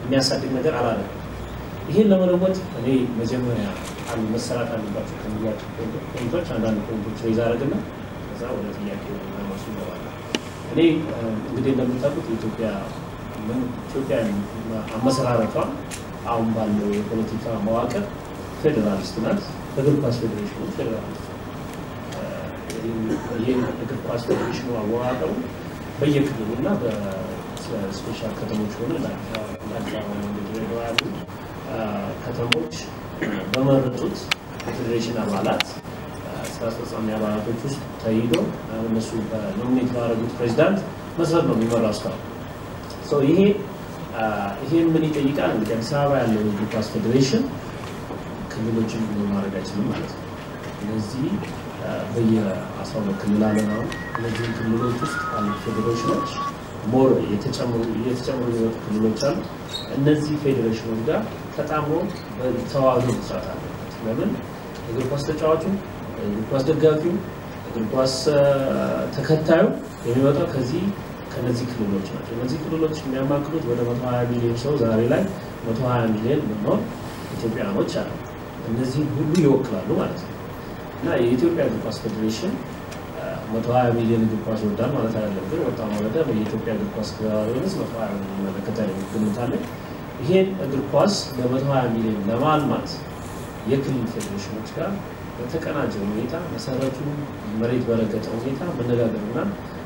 የሚያሳድግ ነገር አላለም። ይህን ለመለወጥ እኔ መጀመሪያ አንድ መሰራት አለባቸው ከሚሏቸው ፖይንቶች አንዳንድ ፖይንቶች ሬዝ አደረግና ከዛ ወደ ጥያቄ ማሱ ይገባል። እኔ እንግዲህ እንደምታውቁት የኢትዮጵያ ኢትዮጵያ አመሰራረቷ አሁን ባለው የፖለቲካ መዋቅር ፌዴራሊስት ናት። እግር ኳስ ፌዴሬሽኑ ፌዴራሊስት ይህ እግር ኳስ ፌዴሬሽኑ አወቃቀሩ በየክልሉ እና በስፔሻል ከተሞች ሆነ ለአዲስ አበባ ድሬዳዋ ያሉ ከተሞች በመረጡት የፌዴሬሽን አባላት ስራ አስፈጻሚ አባላቶች ውስጥ ተይዞ እነሱ በኖሚኔት ባደረጉት ፕሬዚዳንት መሰረት ነው የሚመራው እስካሁን ይሄ ይሄን ምን ይጠይቃል? እንግዲህ አዲስ አበባ ያለው የእግር ኳስ ፌዴሬሽን ክልሎችን ማድረግ አይችልም ማለት ነው። እነዚህ በየአስራ ሁለት ክልል አለን አሁን እነዚህን ክልሎች ውስጥ አሉ ፌዴሬሽኖች ሞር እየተጨምሩ የሚወጡ ክልሎች አሉ። እነዚህ ፌዴሬሽኖች ጋር ተጣምሮ ተዋህዶ መስራት አለበት። ለምን እግር ኳስ ተጫዋቹ፣ እግር ኳስ ደጋፊው፣ እግር ኳስ ተከታዩ የሚመጣው ከዚህ ከነዚህ ክልሎች ናቸው። እነዚህ ክልሎች የሚያማክሉት ወደ 120 ሚሊዮን ሰው ዛሬ ላይ 120 ሚሊዮን ምንሆን ኢትዮጵያኖች አሉ። እነዚህ ሁሉ ይወክላሉ ማለት ነው እና የኢትዮጵያ እግር ኳስ ፌዴሬሽን 120 ሚሊዮን እግር ኳስ ይወዳል ማለት አይደለም። ግን ወጣ ማለት የኢትዮጵያ እግር ኳስ ክለባቢነት 120 ሚሊዮን መለከታል ግምት አለ። ይሄን እግር ኳስ ለ120 ሚሊዮን ለማልማት የክልል ፌዴሬሽኖች ጋር በተቀናጀ ሁኔታ መሰረቱ መሬት በረገጠ ሁኔታ መነጋገርና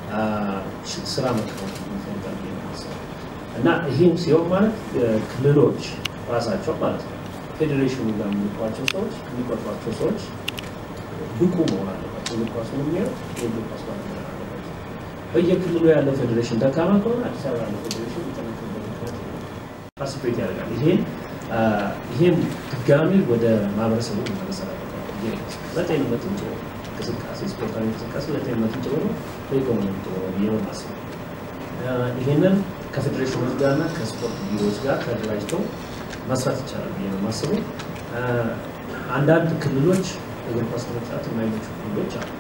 ስራ መከወን ይፈልጋል እና ይህም ሲሆን ማለት ክልሎች ራሳቸው ማለት ነው ፌዴሬሽኑ ጋር የሚልኳቸው ሰዎች የሚቆጥሯቸው ሰዎች ብቁ መሆን አለባቸው። እግር ኳሱን የሚያው የእግር ኳስ ባለሙያ አለባቸው። በየክልሉ ያለ ፌዴሬሽን ደካማ ከሆነ አዲስ አበባ ያለ ፌዴሬሽን ሊጠነክርበት ምክንያት ፓርቲሲፔት ያደርጋል። ይሄን ይሄን ድጋሚ ወደ ማህበረሰቡ መመለሰል አለበት። ለጤንነትም ጥሩ እንቅስቃሴ ስፖርታዊ እንቅስቃሴ ለጤንነትም ጥሩ ነው፣ ለኢኮኖሚ ጥሩ ነው ብዬ ነው የማስበው። ይህንን ከፌዴሬሽኖች ጋር እና ከስፖርት ቢሮዎች ጋር ተደራጅተው መስራት ይቻላል ብዬ ነው የማስበው። አንዳንድ ክልሎች እግር ኳስ ለመጫወት የማይመቹ ክልሎች አሉ።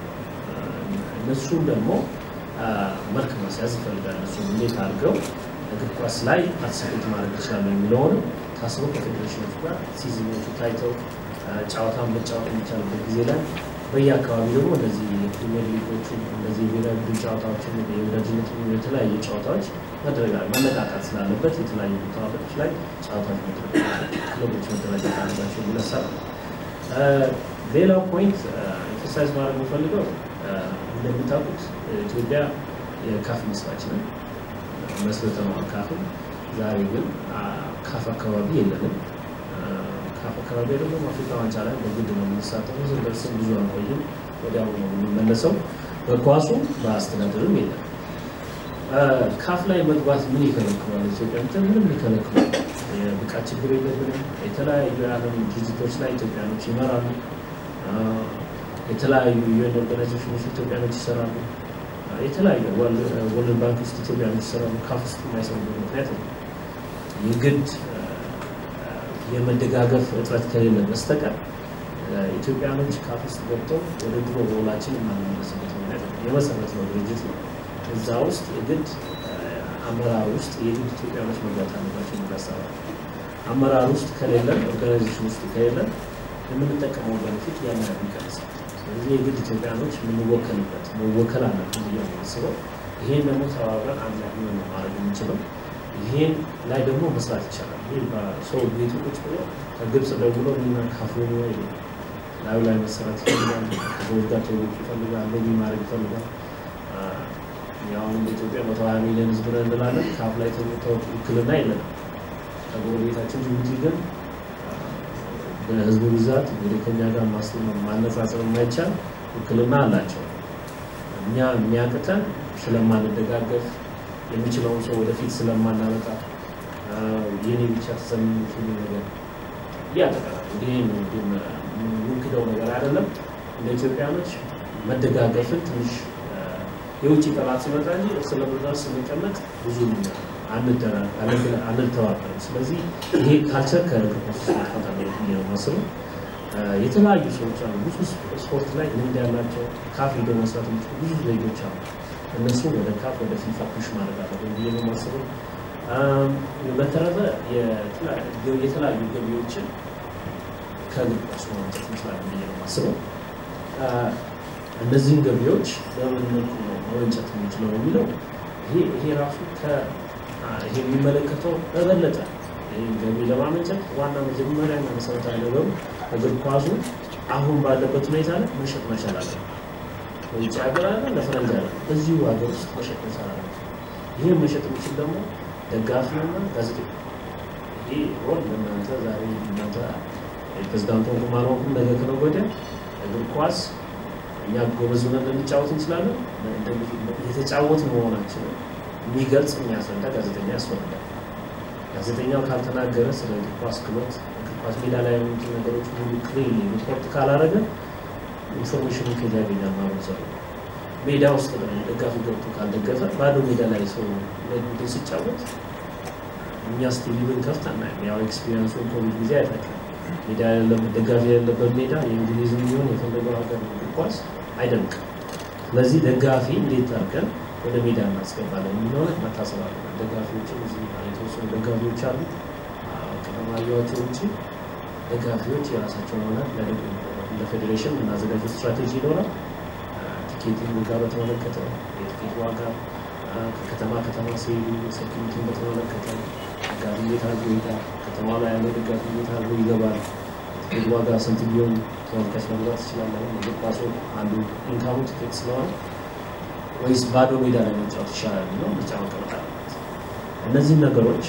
እነሱም ደግሞ መልክ ማስያዝ ይፈልጋል። እነሱ እንዴት አድርገው እግር ኳስ ላይ ፓርቲሲፔት ማድረግ ይችላሉ የሚለውን ታስበው ከፌዴሬሽኖች ጋር ሲዝኖቹ ታይተው ጨዋታን መጫወት የሚቻልበት ጊዜ ላይ በየአካባቢ ደግሞ እነዚህ የፕሪሚየር ሊጎቹ እነዚህ የብሔራዊ ቡድን ጨዋታዎችን የወዳጅነት የተለያዩ ጨዋታዎች መደረጋል መነቃቃት ስላለበት የተለያዩ ቦታዎች ላይ ጨዋታዎች ክለቦች መደራጀት አለባቸው የሚል ሀሳብ ነው። ሌላው ፖይንት ኤክሰርሳይዝ ማድረግ የምፈልገው እንደምታውቁት ኢትዮጵያ የካፍ መስራች ነን መስርተነዋል ካፍን። ዛሬ ግን ካፍ አካባቢ የለንም። ካፍ አካባቢ ደግሞ አፍሪካ ዋንጫ ላይ በግድ ነው የምንሳተፈው። ስንደርስም ብዙ አንቆይም፣ ወዲያው ነው የምንመለሰው። በኳሱ በአስተዳደርም የለም። ካፍ ላይ መግባት ምን ይከለክላል? ኢትዮጵያ ምትን ምንም ይከለክላል። የብቃት ችግር የለብንም። የተለያዩ የዓለም ድርጅቶች ላይ ኢትዮጵያኖች ይመራሉ። የተለያዩ ዩኤን ኦርጋናይዜሽኖች ኢትዮጵያኖች ይሰራሉ። የተለያዩ ወርልድ ባንክ ውስጥ ኢትዮጵያኖች ይሰራሉ። ካፍ ውስጥ የማይሰሩበት ምክንያት ነው የግድ የመደጋገፍ እጥረት ከሌለ በስተቀር ኢትዮጵያኖች ካፍ ውስጥ ገብተው ወደ ድሮ ሮላችን የማንመለስበት ምክንያት ነው። የመሰረት ነው ድርጅት ነው። እዛ ውስጥ የግድ አመራር ውስጥ የግድ ኢትዮጵያኖች መግባት አለባቸው የሚያሰባል አመራር ውስጥ ከሌለን ኦርጋናይዜሽን ውስጥ ከሌለን የምንጠቀመው በፊት ያን ያህል ይቀንሳል። ስለዚህ የግድ ኢትዮጵያኖች የምንወከልበት መወከል አለብን ብዬ ነው የማስበው። ይሄን ደግሞ ተባብረን አንድ ላይ ሆነን ነው ማድረግ የምንችለው። ይሄን ላይ ደግሞ መስራት ይቻላል። ይህ ሰው ቤቱ ቁጭ ብሎ ከግብፅ ደውሎ እኔና ካፉ ወይ ላዩ ላይ መሰራት ይፈልጋል። ከሰዎች ጋር ተወቅ ይፈልጋል። እንደዚህ ማድረግ ይፈልጋል። ያሁን በኢትዮጵያ መቶ ሀያ ሚሊዮን ህዝብ ነን እንላለን። ካፍ ላይ ውክልና የለንም። ከጎረቤታችን ጅቡቲ ግን በህዝቡ ብዛት እንግዲህ ከኛ ጋር ማነጻጸር የማይቻል ውክልና አላቸው። እኛ የሚያቅተን ስለማንደጋገፍ የሚችለውን ሰው ወደፊት ስለማናመጣ የኔ ብቻ ተሰሚ የሚችሉ ነገር እያጠቃላል። ይህ የምንክደው ነገር አይደለም። እንደ ኢትዮጵያኖች መደጋገፍን ትንሽ የውጭ ጠላት ሲመጣ እንጂ እርስ ለበርስ ስንቀመጥ ብዙ አንተባበርም። ስለዚህ ይሄ ካልቸር ከእግር ኳስ ማጥፋት አለበት ብዬ ነው የማስበው። የተለያዩ ሰዎች አሉ፣ ብዙ ስፖርት ላይ ልምድ ያላቸው ካፍ ሄደው መስራት የሚችሉ ብዙ ዜጎች አሉ። እነሱ ወደ ካፍ ወደ ፊፋ ፑሽ ማድረግ አለብን ብዬ ነው የማስበው። በተረፈ የተለያዩ ገቢዎችን ከእግር ኳሱ ማምጣት እንችላለን ብዬ ነው የማስበው። እነዚህን ገቢዎች በምን መልኩ ነው መወንጨት የምንችለው የሚለው ይሄ ራሱ ይሄ የሚመለከተው በበለጠ ይህን ገቢ ለማመንጨት ዋና መጀመሪያና መሰረታዊ ነገሩ እግር ኳሱ አሁን ባለበት ሁኔታ ላይ መሸጥ መቻል አለ። በውጭ ሀገር አለ፣ ለፈረንጅ አለ፣ እዚሁ ሀገር ውስጥ መሸጥ መቻል አለ። ይህን መሸጥ የሚችል ደግሞ ደጋፊና ጋዜጠኛ ይሄ ሮል ለእናንተ ዛሬ እናንተ ፕሬዚዳንቱ ሆንኩም አልሆንኩም ነገ ከነገ ወዲያ እግር ኳስ እኛ ጎበዝ ሆነን ልንጫወት እንችላለን። የተጫወት መሆናችንን የሚገልጽ የሚያስረዳ ጋዜጠኛ ያስፈልጋል። ጋዜጠኛው ካልተናገረ ስለ እግር ኳስ ክሎት እግር ኳስ ሜዳ ላይ ያሉት ነገሮች ሁሉ ክሊር ሪፖርት ካላረገ ኢንፎርሜሽኑ ከዛ ያገኛል ማህበረሰቡ። ሜዳ ውስጥ ደጋፊ ገብቶ ካልደገፈ ባዶ ሜዳ ላይ ሰው ለቡድን ሲጫወት እኛስ ቲቪ ብንከፍት አናይም። ያው ኤክስፒሪንሱን ኮቪድ ጊዜ አይታችኋል። ሜዳ ያለበት ደጋፊ ያለበት ሜዳ የእንግሊዝም ቢሆን የፈለገው ሀገር እግር ኳስ አይደምቅም። ስለዚህ ደጋፊ እንዴት አድርገን ወደ ሜዳ እናስገባለን የሚለው ላይ መታሰብ አለ። ደጋፊዎችም እዚህ የተወሰኑ ደጋፊዎች አሉ። ከተማያቸው ውጭ ደጋፊዎች የራሳቸው ሆነ ለፌዴሬሽን የምናዘጋጀው ስትራቴጂ ይኖራል። ቲኬቲንግ ጋር በተመለከተ የቲኬት ዋጋ ከከተማ ከተማ ሲሄዱ ሴኪሪቲን በተመለከተ ደጋፊ እንዴት አድርጎ ይሄዳል፣ ከተማ ላይ ያለው ደጋፊ እንዴት አድርጎ ይገባል፣ ቲኬት ዋጋ ስንት ቢሆን ተመልካች መግባት ይችላል። እግር ኳሱ አንዱ ኢንካሙ ቲኬት ስለሆነ ወይስ ባዶ ሜዳ ላይ መጫወት ይሻላል የሚለው ምርጫ መቀመጥ አለበት። እነዚህን ነገሮች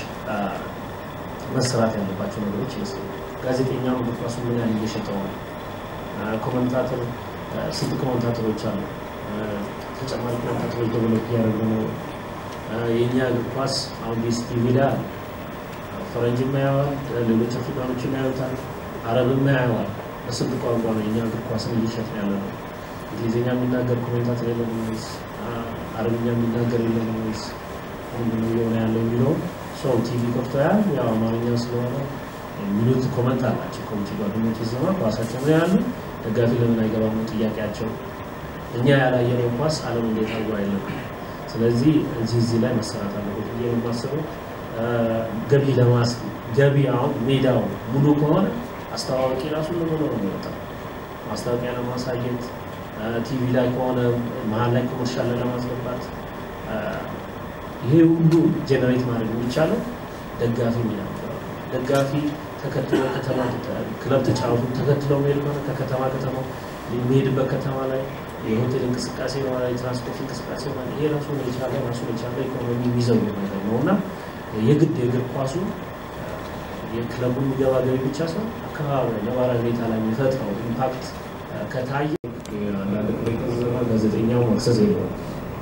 መሰራት ያለባቸው ነገሮች ይመስለኛል። ጋዜጠኛው እግር ኳሱ ምን ያህል እየሸጠው ነው? ኮመንታተር ስንት ኮመንታተሮች አሉ? ተጨማሪ ኮመንታተሮች ደቨሎፕ እያደረጉ ነው? የእኛ እግር ኳስ አሁን ቢኤስቲቪ ላይ አለ። ፈረንጅም ያየዋል፣ ሌሎች አፍሪካኖችም ያዩታል፣ አረብም ያየዋል። በስንት ቋንቋ ነው የእኛ እግር ኳስን እየሸጥን ያለ ነው? እንግሊዝኛ የሚናገር ኮሜንታተር የለም ወይስ አረብኛ የሚናገር የለም ወይስ ምንድን ነው እየሆነ ያለው የሚለው ሰው ቲቪ ከፍቶ ያህል ያው አማርኛ ስለሆነ የሚሉት ኮመንት አላቸው። ከውጭ ጓደኞች ይዘማ ኳሳቸው ነው ያሉ ደጋፊ ለምን አይገባም ነው ጥያቄያቸው። እኛ ያላየነው ኳስ ዓለም እንዴት አርጎ አይለም። ስለዚህ እዚህ እዚህ ላይ መሰራት አለበት ብዬ ነው የማስበው። ገቢ ለማስ ገቢ አሁን ሜዳው ሙሉ ከሆነ አስተዋዋቂ ራሱ ለመኖ ነው የሚወጣው ማስታወቂያ ለማሳየት ቲቪ ላይ ከሆነ መሀል ላይ ኮመርሻል ለማስገባት ይሄ ሁሉ ጀነሬት ማድረግ የሚቻለው ደጋፊ ሚና ደጋፊ ተከትሎ ከተማ ክለብ ተጫወቱ ተከትሎ መሄድ ከሆነ ከከተማ ከተማ የሚሄድበት ከተማ ላይ የሆቴል እንቅስቃሴ ይሆናል፣ የትራንስፖርት እንቅስቃሴ ይሆናል። ይሄ ራሱ የቻለ ራሱ የቻለ ኢኮኖሚ የሚዘው ነገር ነው እና የግድ የእግር ኳሱ የክለቡ የሚገባ ገቢ ብቻ ሰው አካባቢ ነባራዊ ሁኔታ ላይ የሚፈጥረው ኢምፓክት ከታየ አንዳንድ ቅሬታ ጋዜጠኛው አክሰስ የለውም።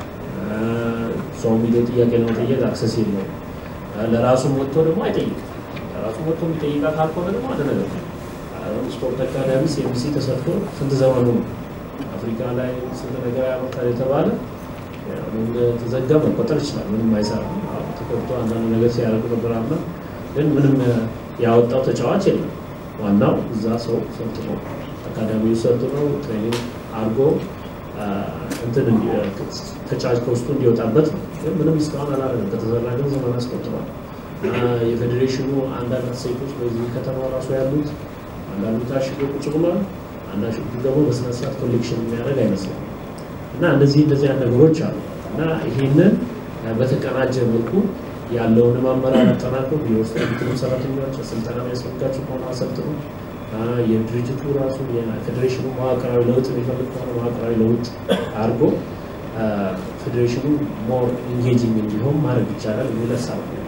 ሰው ሚዲያ ጥያቄ ለመጠየቅ አክሰስ የለውም። ለራሱም ወጥቶ ደግሞ አይጠይቅም። ለራሱ ወጥቶ የሚጠይቃ ካልሆነ ደግሞ አንድ ነገር ነው። ስፖርት አካዳሚ ሲኤምሲ ተሰርቶ ስንት ዘመኑ ነው? አፍሪካ ላይ ስንት ነገር ያመርታል የተባለ ተዘጋ መቆጠር ይችላል። ምንም አይሰራም። ተቆጥቶ አንዳንድ ነገር ሲያደርጉ ነበር አምና፣ ግን ምንም ያወጣው ተጫዋች የለም። ዋናው እዛ ሰው ሰልጥኖ አካዳሚው ሰልጥኖ ትሬኒንግ አድርጎ እንትን ተጫዋች ከውስጡ እንዲወጣበት ነው። ግን ምንም እስካሁን አላደረገም። ከተዘራ ግን ዘመን አስቆጥሯል። የፌዴሬሽኑ አንዳንድ ሴቶች በዚህ ከተማ ራሱ ያሉት አንዳንዱ ታሽጎ ቁጭ ብሏል። አንዳንዱ ደግሞ በስነስርዓት ኮሌክሽን የሚያደርግ አይመስልም። እና እንደዚህ እንደዚህ አይነት ነገሮች አሉ እና ይሄንን በተቀናጀ መልኩ ያለውንም አመራር አጠናክሮ ቢሮ ውስጥ ያሉትንም ሰራተኞች ስልጠና የሚያስፈልጋቸው ከሆነ አሰልጥኖ የድርጅቱ ራሱ የፌዴሬሽኑ መዋቅራዊ ለውጥ የሚፈልግ ከሆነ መዋቅራዊ ለውጥ አድርጎ ፌዴሬሽኑ ሞር ኢንጌጂንግ እንዲሆን ማድረግ ይቻላል የሚል ሀሳብ ነው።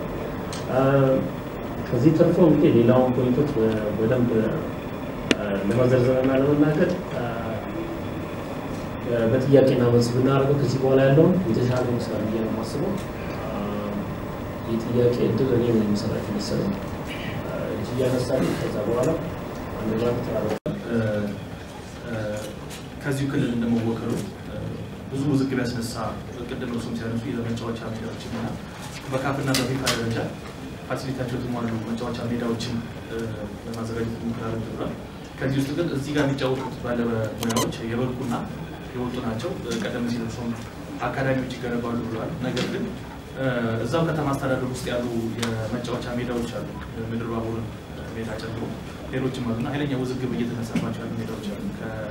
ከዚህ ተርፎ እንግዲህ ሌላውን ፖይንቶች በደንብ ለመዘርዘርና ለመናገር በጥያቄና መልስ ብናደርገው ከዚህ በኋላ ያለውን የተሻለ ይመስላል ብዬ ነው የማስበው። የጥያቄ እድል እኔ ነው የሚሰራቸው መሰለኝ እጅ እያነሳል ከዛ በኋላ ከዚሁ ክልል እንደመወከሉ ብዙ ውዝግብ ያስነሳ ቅድም እርሱም ሲያነሱ የመጫወቻ ሜዳዎችን እና በካፍና በፊፋ ደረጃ ፋሲሊታቸው የተሟሉ መጫወቻ ሜዳዎችን ለማዘጋጀት ሙከራ ብሏል። ከዚህ ውስጥ ግን እዚህ ጋር የሚጫወቱት ባለሙያዎች የበቁና የወጡ ናቸው። ቀደም ሲል እርሱም አካዳሚዎች ይገነባሉ ብለዋል። ነገር ግን እዛው ከተማ አስተዳደር ውስጥ ያሉ የመጫወቻ ሜዳዎች አሉ። ምድር ባቡርን ሜዳ ጨምሮ ሌሎችም አሉና ኃይለኛ ውዝግብ እየተነሳባቸው ያሉ ሜዳዎች አሉ።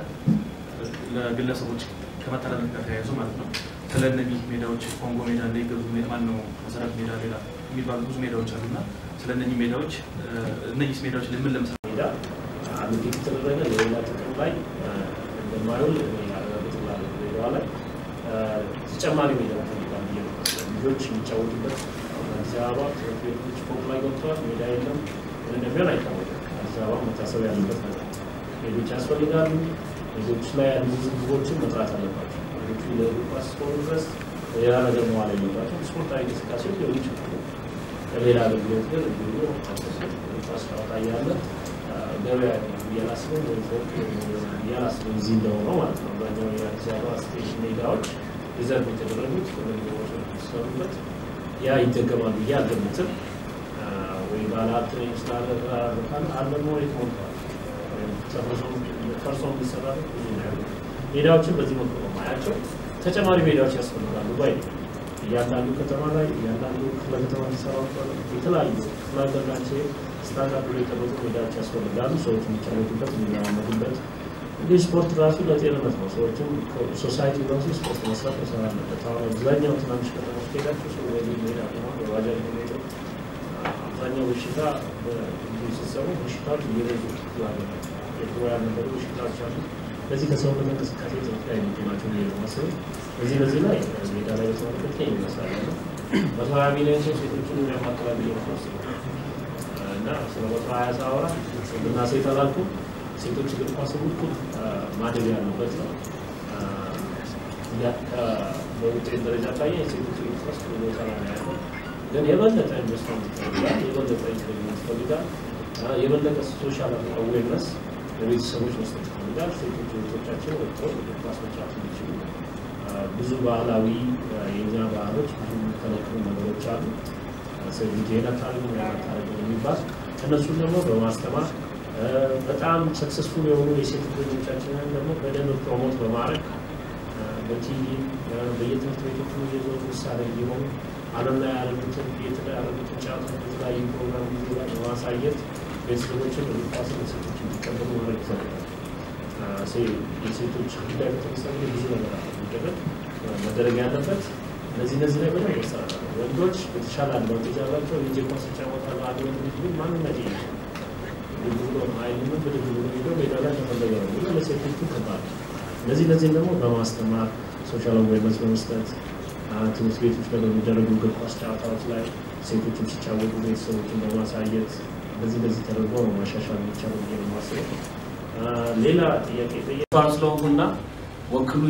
ለግለሰቦች ከመተላለፍ ጋር ተያይዞ ማለት ነው። ስለ እነዚህ ሜዳዎች ኮንጎ ሜዳ እንዳይገዙ ማን ነው መሰረት ሜዳ ሌላ የሚባሉ ብዙ ሜዳዎች አሉና ስለ እነዚህ ሜዳዎች እነዚህ ሜዳዎች ለምን ለምሳሌ ሜዳ አሉት የተደረገ ለሌላ ጥቅም ላይ እንደማይውል ያረጋግጥላል። ሜዳዋ ላይ ተጨማሪ ሜዳ ፈልጋል ብዬ ነው። ልጆች የሚጫወቱበት አዲስ አበባ ትምህርት ቤቶች ፎቅ ላይ ገብተዋል። ሜዳ የለም። ምን እንደሚሆን አይታወቅም። አዲስ አበባ መታሰብ ያለበት ነገር ሜዶች ያስፈልጋሉ። ሜዶች ላይ ያሉ ውዝግቦችን መጥራት አለባቸው። ሌሎቹ ለእግር ኳስ እስከሆኑ ድረስ ሌላ ነገር መዋል የለባቸው። ስፖርታዊ እንቅስቃሴዎች ሊሆኑ ይችላሉ። ለሌላ አገልግሎት ግን እንዲሁ እግር ኳስ ጨዋታ እያለ ገበያ እያላስብም ወይ ፎቅ እያላስብም እዚህ እንደሆነው ማለት ነው። አብዛኛው የአዲስ አበባ ስቴሽን ሜዳዎች ሪዘርቭ የተደረጉት ኮሎኒዎች ስለሚበት ያ ይደገማል ብዬ አልገምትም። ወይ ባለሀብት ነኝ ስላለ ካለ አለሞ ሞልተዋል ፈርሶ የሚሰራበት ብዙ ነው ያሉ ሜዳዎችን በዚህ መልኩ ነው ማያቸው። ተጨማሪ ሜዳዎች ያስፈልጋሉ ባይ ነው። እያንዳንዱ ከተማ ላይ እያንዳንዱ ክፍለ ከተማ ሊሰራው የተለያዩ ክፍለ ሀገር ናቸው ስታንዳርድ ላይ የተጠበቁ ሜዳዎች ያስፈልጋሉ። ሰዎች የሚጫወቱበት የሚለማመዱበት እንዲህ ስፖርት ራሱ ለጤንነት ነው። ሰዎችም ሶሳይቲ ራሱ ስፖርት መስራት መሰራ አለበት። አሁን አብዛኛው ትናንሽ ከተሞች ሄዳቸው ሰው ወደ ሜዳ ነው በባጃጅ ነው ሄደው አብዛኛው በሽታ ሲሰሩ በሽታዎች እየበዙ ያለ የድሮ ያልነበሩ በሽታዎች አሉ። በዚህ ከሰውነት እንቅስቃሴ ጥረት ላይ የሚገ ናቸው ብዬ ነው የማስበው። በዚህ በዚህ ላይ ሜዳ ላይ በተመለከተ ይህን ይመስላል ያለው መቶ ሀያ ሚሊዮን ሰው ሴቶችን የሚያማክላል ብዬ ነው የማስበው እና ስለ መቶ ሀያ ሳወራ ወንድና ሴት አላልኩም። ሴቶች እግር ኳስ እኩል ማደግ ያለበት ነው። በውጤት ደረጃ ካየ የሴቶች እግር ኳስ ጥሩ ቦታ ላይ ነው ያለው። ግን የበለጠ ኢንቨስትመንት ይፈልጋል፣ የበለጠ ኢንቨስትመንት ይፈልጋል፣ የበለጠ ሶሻል አዌርነስ ለቤተሰቦች መስጠት ይፈልጋል። ሴቶች እህቶቻችን ወጥተው እግር ኳስ መጫወት እንዲችሉ ብዙ ባህላዊ የእኛ ባህሎች ብዙ የሚከለክሉ ነገሮች አሉ። ሴት ልጅ ይሄን አታደርግም ያን አታደርግም የሚባል እነሱን ደግሞ በማስተማር በጣም ሰክሰስፉል የሆኑ የሴት ልጆቻችንን ደግሞ በደንብ ፕሮሞት በማድረግ በቲቪ በየትምህርት ቤቶቹ እየዞሩ ምሳሌ እንዲሆኑ ዓለም ላይ ያሉትን የተደረጉትን ጫቱ የተለያዩ ፕሮግራም ጊዜ ላይ በማሳየት ቤተሰቦችን እግር ኳስን ሴቶች እንዲቀበሉ ማድረግ ይፈልጋል። የሴቶች ጉዳይ በተመሳሌ ብዙ ነገር አለ የሚደረግ መደረግ ያለበት እነዚህ እነዚህ ላይ በደንብ ይሰራል። ወንዶች የተሻለ አድቫንቴጅ አላቸው። ልጅ ኳስ ይጫወታሉ። አንድ ወንድ ልጅ ግን ማንነት ይሄ ብድግ ብሎ አይልም ብድግ ብሎ ሄዶ ሜዳ ላይ ተፈለገ ነው ብሎ ለሴቶቹ ከባድ እነዚህ እነዚህም ደግሞ በማስተማር ሶሻል አዌርነስ በመስጠት ትምህርት ቤቶች ላይ በሚደረጉ እግር ኳስ ጨዋታዎች ላይ ሴቶችም ሲጫወቱ ቤተሰቦችን በማሳየት በዚህ በዚህ ተደርጎ ነው ማሻሻል የሚቻለው ብዬ ነው የማስበው። ሌላ ጥያቄ ጠየቅ ስለሆንኩና ወክሉ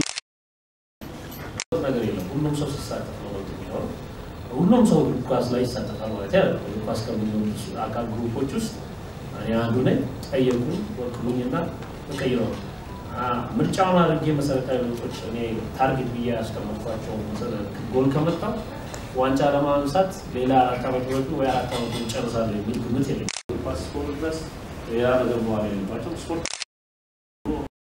ነገር የለም። ሁሉም ሰው ሲሳተፍ ነው ለውጥ የሚኖረው። ሁሉም ሰው እግር ኳስ ላይ ይሳተፋል ማለት ያለ እግር ኳስ ከሚኖሩ አካል ግሩፖች ውስጥ እኔ አንዱ ነኝ። ጠየቁ ወክሉኝና እቀይረው ምርጫውን አድርጌ መሰረታዊ ለውጦች እኔ ታርጌት ብዬ ያስቀመጥኳቸው ጎል ከመጣው ዋንጫ ለማንሳት ሌላ አራት ዓመት ወጡ ወይ አራት ዓመት ጨርሳለሁ የሚል ግምት የለኝም። ኳስ ስፖርት ድረስ ሌላ ነገር በኋላ የለባቸው ስፖርት